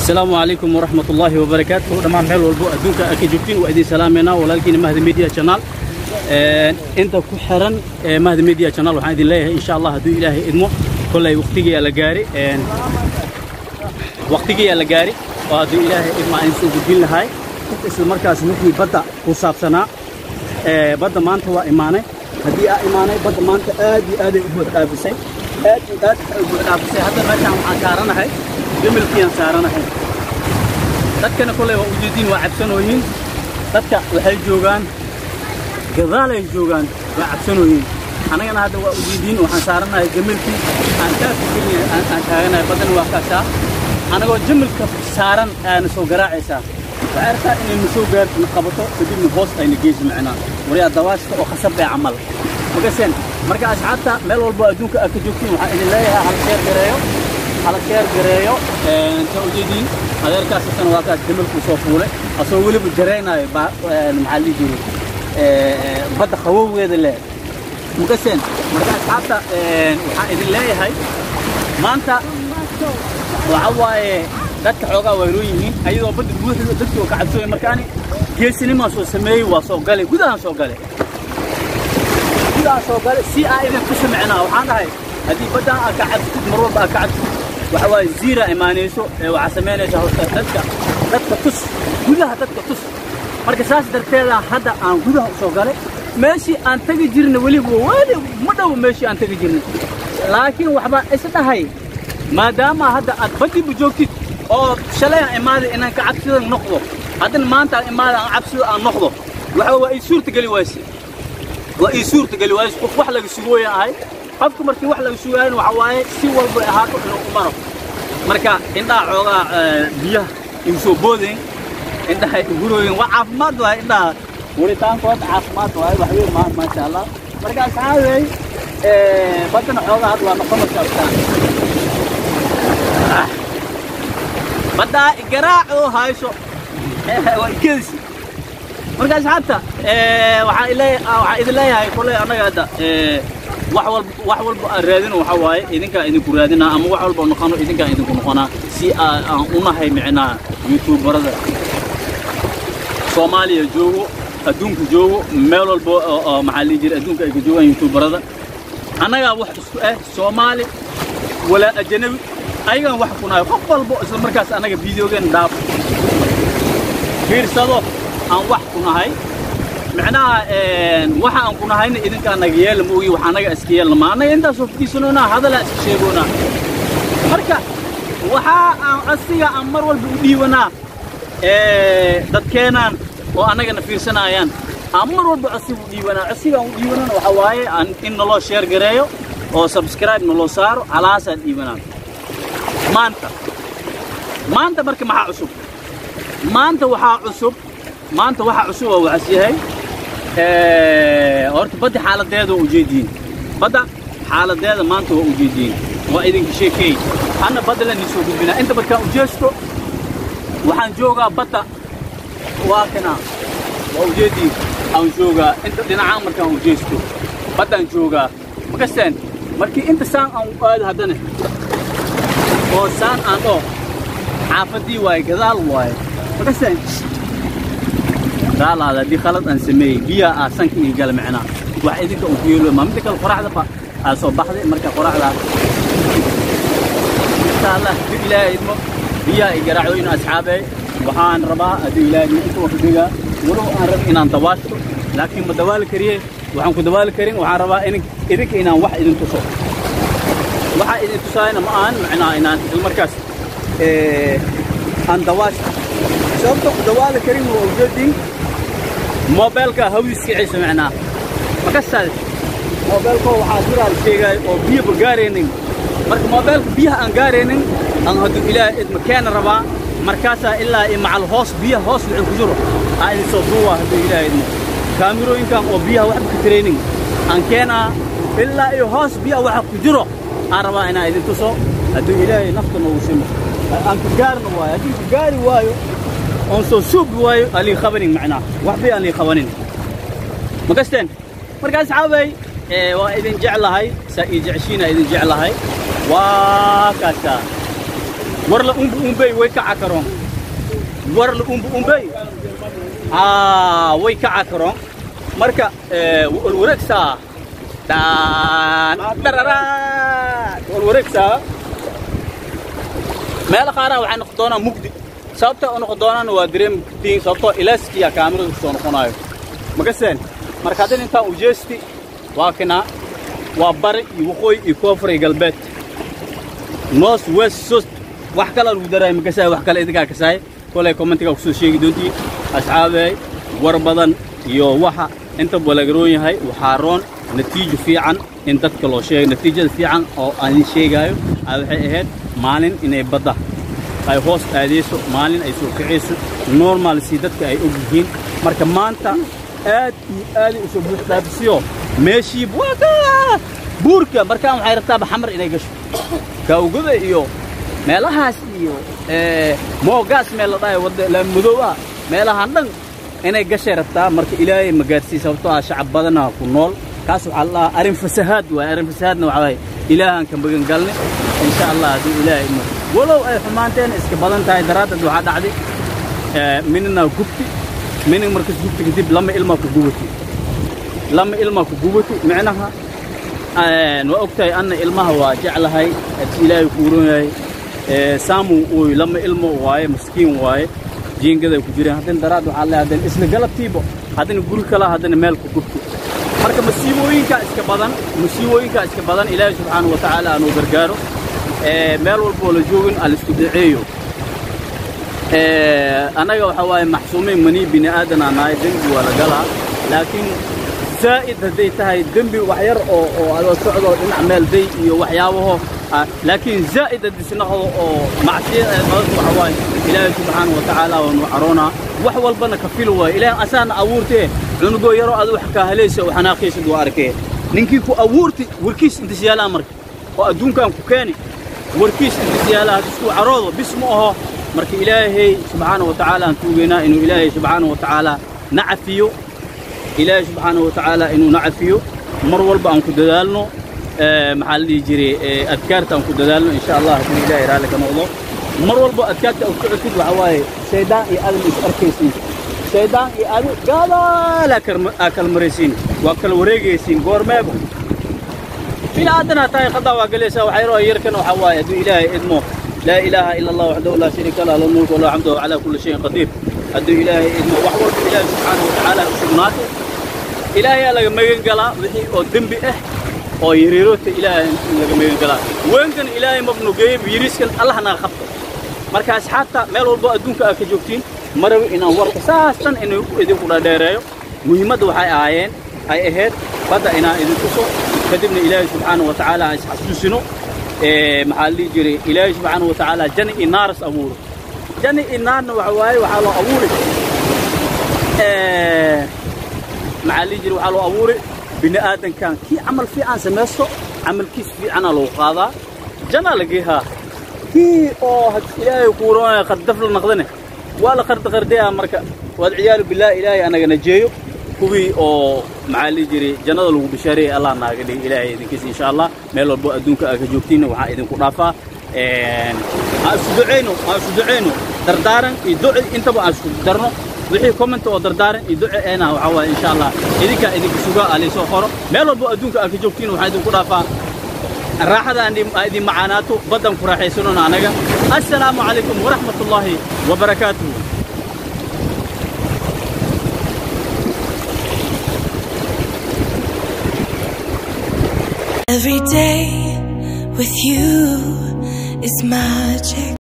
السلام عليكم ورحمة الله وبركاته دمان ميل والبو أدونك أكي جوكتين وإدين سلامنا ولكن مهد ميديا شانال انت ku xiran mahad media channel waxaan idin leeyahay insha Allah haduu ilaahay idmo kulay waqtigiisa la gaari een waqtigiisa la gaari oo haduu ilaahay idmo aan soo gudbin lahay isla markaas wixii badda ku saabsanaa ee badda maanta waa imaanay haddii aa imaanay badda maanta aad iyo aad ay u buux dhaafisay aad iyo aad ay u buux dhaafisay hadda meeshaan waxaan saaranahay jamilkiyaan saaranahay dadkana kulay waa ujeediin waa cabsanooyin dadka waxay joogaan gadaal ay joogaan waa cabsanooyin annagana hadda waa ujeediin waxaan saaranahay jamilkii aan kaafka keliya aan taaganahay badan waa kaasaa anagoo jamilka saaran aana soo garaacaysaa waxay arkaa inaynu soo gaarto na qabato kadibna hoos ayna geyso macnaa wariyaa dawaashka oo khasab ee camal magaseen marka asxaabta meel walbo adduunka aad ka joogtiin waxaan idin leeyahay hala sheer gareeyo hala sheer gareeyo inta ujeediin adeerkaas isana waa kaas jamilkuu soo fuulay asoo weliba jaraynayo maxaa lihi jiray badda qabowgeeda leh magaseen marka asxaabta waxaan idin leeyahay maanta waxa waaye dadka xoogaa waa roon yihiin ayadoo badda buuxda dadkii oo ka cabsooya markaani geesinimaa soo sameeyey waa soo galay gudahaan soo galay gudahaan soo galay si aa idin ku samicnaa waxaan dhahay haddii baddaan aad ka cabsatid mar walba aad ka cabsatid waxa waaye ziira imaanayso ee waxaa samaynaysa horta dadka dadka tus gudaha dadka tus marka saas darteeda hadda aan gudaha u soo galay meeshii aan tegi jirna weliba weli ma dhow meeshii aan tegi jirnay laakiin waxbaa is dhahay maadaama hadda aad baddiiba joogtid oo shalay aan imaaday inaan ka cabsida noqdo haddana maanta aan imaada aan cabsida aan noqdo waxa waa ii suurtageli wayse waa ii suurtageli wayse qof wax laga sugooya ahay qofka markii wax laga sugaayan waxa waaye si walba ahaato inuu u maro marka indhaha xoogaa biyaha igu soo boodayn indhaha igurooyin waa caafimaad waay indhaha waritaankood caafimaad waay wax weyn maa maasha allah marka asxaabey baddana xoogaa had waa noqonaysa abtaan baddaa garaac oo hayso waa ikadisi marka asxaabta waxaan idin leeyahay koley annaga hadda wax walba wax walba aan raadino waxa waaye idinkaan idinku raadinaa ama wax walba noqono idinkaan idinku noqonaa si aan unahay micnaa youtuberada soomaaliya joogo adduunka joogo meel walba oo maxaa lihi jira adduunka ay ka joogaan youtuberada annagaa wax isku ah soomaali walaa ajanabi ayagaan wax ku nahay qof walbo isla markaas annaga videogeena dhaafo fiirsado aan wax ku nahay micnaha waxa aan ku nahayna idinkaa naga yeela ma ogi wax annaga iska yeelna ma annaga intaasoo fadhiisanoonaa hadalaa iska sheegoonaa marka waxaa aan asiga aan mar walba u dhiibanaa dadkeenaan oo annagana fiirsanaayaan aan mar walba cosiga u dhiibanaa cosigaan u dhiibanana waxaa waaye in naloo sheer gareeyo oo subscribe naloo saaro halaasaan dhiibanaa maanta maanta marka maxaa cusub maanta waxaa cusub maanta waxaa cusub oo waxaas yahay horta badda xaaladeeda waa ujeediin badda xaaladeeda maanta waa ujeediin waa idinka sheekeey anna badda la nisoo gudbinaa inta markaan ujeesto waxaan joogaa badda waa kana waa ujeediin aan joogaa inta dhinacaan markaan ujeesto baddaan joogaa makasteen markii inta saan aan u aado haddana oo saan aan dhoo xaafaddii waaye gadaal waaye makasteen raalaada haddii khalad aan sameeyey biyaha aa sanka ii gala micnaa wax idinka uu ku yeelo maa midda kale qoraxda ba aa soo baxday marka qoraxdaa insha allah dib ilaahay idmo biyaha i garaacooyin asxaabey waxaan rabaa haddii ilaahay idmo inta waan ku degaa walow aan rabin inaan dawaashto laakiin ma dawaali kariye waxaan ku dawaali karin waxaan rabaa idinka inaan wax idin tuso waxaa idin tusaayna ma ahan macnaa inaan markaas aan dawaashto sababta ku dawaali karin waa ujeedin moobeelka hawdiskiiciisa macnaa makasaad moobeelko waxaa jiraa sheegay oo biyaba gaaraynin marka moobeelka biyaha aan gaaraynin aan hadduu ilaahay idma keena rabaa markaasaa ilaa iyo macal hoos biyaha hoos wixii ku jiro aa idin soo duuwaa hadduu ilaahay idmo kaamirooyinkan oo biyaha waxba ka tiraynin aan keenaa ilaa iyo hoos biyaha waxa ku jiro aan rabaa inaan idin tuso hadduu ilaahay nafta noogu simo aan ku gaarna waayo haddii ku gaari waayo oon soo suubi waayo aan lii qabanin macnaa waxbay aan lii qabanin ma gasteen markaas xaabay waa idin jeclahay saa ii jeceshiina idin jeclahay waa kaasaa warla umbu umbey way kaca karoon warla umbu umbey aa way kaca karoon marka walwareegsaa dhaan dhararaad walwareegsaa meelo qaaraan waxay noqon doonaa mugdi sababta u noqon doonaana waa dareemi kartiin sababtoo ilaaskiya kaamirada kusoo noqonaayo makaseen marka haddin intaan ujeesti waa kinaa waa bari iyo waqooyi iyo koonfur iyo galbeed north west sost wax kalaa lagu daraaya makasaay wax kale idinkaa kasaay kolay commentigaa kusoo sheegi doontii asxaabey war badan iyo waxa inta balagaroon yahay waxaa roon natiijo fiican in dadka loo sheego natiijada fiican oo aan idin sheegaayo waxay ahayd maalin inay badda ay hoos aadayso maalin ay soo kacayso normal si dadka ay og yihiin marka maanta aad iyo aaday usoo buuxdaafisiyo meeshii buaka buurka markaan waxay rabtaaba xamar inay gasho kaawgada iyo meelahaas iyo moogaas meel la dhahay wadda laamudooba meelahan dhan inay gashay rabtaa marka ilaahay ma gaarsiiy sababtoo ah shacab badana ku nool kaas waxaa la dhahaa arrin fasahaad waay arrin fasahaadna waxaa waaye ilaahan ka magan galne insha allah hadduu ilaahay idmo walow ay xumaanteen iska badan tahay daraaddeed waxaa dhacday minina gubti minin markas gubti kadib lama ilmaa ku gubati lama ilmaa ku gubati micnaha waa og tahay anna ilmaha waa jeclahay haddii ilaahay ku uron yahay saamu uy lama ilmo waaye maskiin waaye jiingaday ku jireen haddana daraad waxaa leeyahay haddana isla galabtiiba haddana guri kala haddana meel ku gubti marka masiibooyinkaa iska badan masiibooyinkaa iska badan ilaahay subxaanahu wa tacaala aanuu gargaaro meel walboo la joogin aan laisku daceeyo annaga waxaa waaye maxsuumiin manii bini aadanaa nahay dembi waa la galaa laakiin zaa'id hadday tahay dembi wax yar oo oo adoo socdo dhinac meel day iyo waxyaabaho laakiin zaa'id haddis noqdo oo macsiya badan waxa waaye ilaahay subxaanahu wa tacaala waa nuu caroonaa wax walbana ka fil waaye ilaahay asaana abuurtee cunugoo yaroo adu wax kaa helaysa oo xanaaqiisad waa arkee ninkii ku abuurti warkiis intas yaalaa marka oo adduunkan ku keeni warkiis intas yaalaa haddisku caroodo bis ma aho marka ilaahay subxaanahu wa tacaala aan tuugaynaa inuu ilaahay subxaanahu wa tacaala na cafiyo ilaahay subxaanahu wa tacaala inuu na cafiyo mar walba aan ku dadaalno maxaa la dhihi jiray adkaarta aan ku dadaalno insha allah haddii ilaahay raalli ka noqdo mar walba adkaarta aad ku cutid waxaa waaye shaydaan iyo adan is arkaysiin shaydaan iyo adi gaadaalaa aa kala maraysiin waa kala wareegaysiin goormeeba bini aadanaa tahay qadaa waa galaysaa waxaa yaroo yarkan waxaa waaye hadduu ilaahay idmo laa ilaaha ila allah waxdahu laa shariika lah lahu mulku walahu xamdu calaa kulli shayin qadiir hadduu ilaahay idmo wax walba ilaahay subxaanahu wa tacaala u sugnaatay ilaahayaa laga magan galaa wixii oo dembi ah oo yariiroodta ilaahay laga magan galaa weenkan ilaahay mabnu geeyey yiriiskan allah naga qabto marka asxaabta meel walbo adduunka aad ka joogtiin marawi inaan warka saas dhan inuu idinku dhadheereeyo muhiimadda waxay ahaayeen ay ahayd badda inaan idinku so kadibna ilaahay subxaanahu wa tacaala aan isxasuusino maxaa la dhihi jiray ilaahay subxaanahu wa tacaala jani iyo naaras abuuro jani iyo naarna waxa waaye waxaa loo abuuri maxaa la dhihi jiray waxaa loo abuuri bini aadankan kii camal fiican samaysto camalkiis fiicanaa loogu qaadaa janaa la geehaa kii oo ilaahay kuuroonaya qardaf la naqdane waa la qarda qardayaa marka waad ciyaalu bilaahi ilaahay anaga najeeyo kuwii oo maxaa lihi jiray jannada lagu bishaareeyay allah naaga dhigi ilaahay idinkiisa insha allah meel walbo adduunka aad ka joogtiinna waxaa idinku dhaafaa aan isku ducayno aan isku ducayno dardaaran iyo duci intaba aan isku darno wixii comment oo dardaaran iyo duci eena waxaa waaye insha allah idinkaa idinka sugaa aa laysoo qoro meel walbo adduunka aad ka joogtiin waxaa idinku dhaafaa raaxada idin macaanaato baddan ku raaxaysanona anaga assalaamu calaykum waraxmat ullaahi wabarakaatuhu Every day with you is magic.